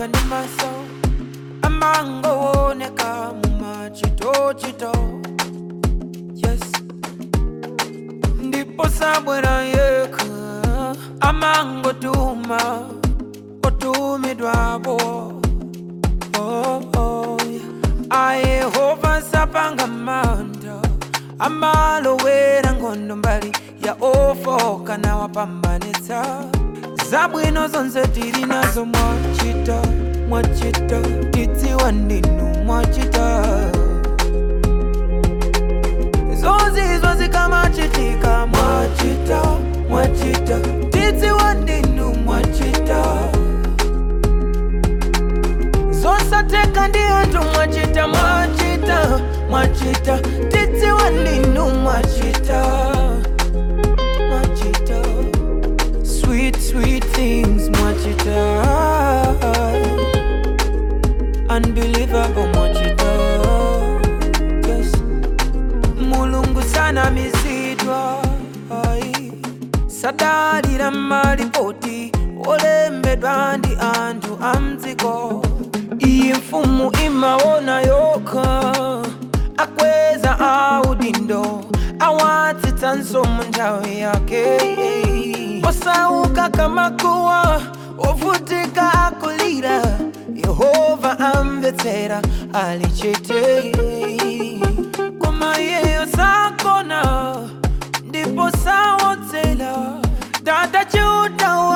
anga ndi maso amangooneka mumachitochito yes ndipo sabwera yekha amangotuma otumidwapo oh, oh, yeah. ayehova sapanga manda amalowera nkhondo mbali ya ofoka nawapambanitsa zabwino zonse tili nazo mwachita mwachita tidziwa ndinu mwachita zozizwa zikamachitika mwachita mwachita tidziwa ndinu mwachita zosateka ndi anthu mwachita mwachita mwachita tidziwa ndinu mwachita mwachita sweet sweet things mwachita unbelievable mwachita yes mulungu sanamizidwa ai sadalira malipoti olembedwa ndi anthu amdziko iyi mfumu imaona yokha akweza audindo awatsitsanso mu nthawi yake osauka kamakuwa ovutika akulira yehova amvetsera alichete koma iyeyo sakona ndipo sawodzera tata chiuta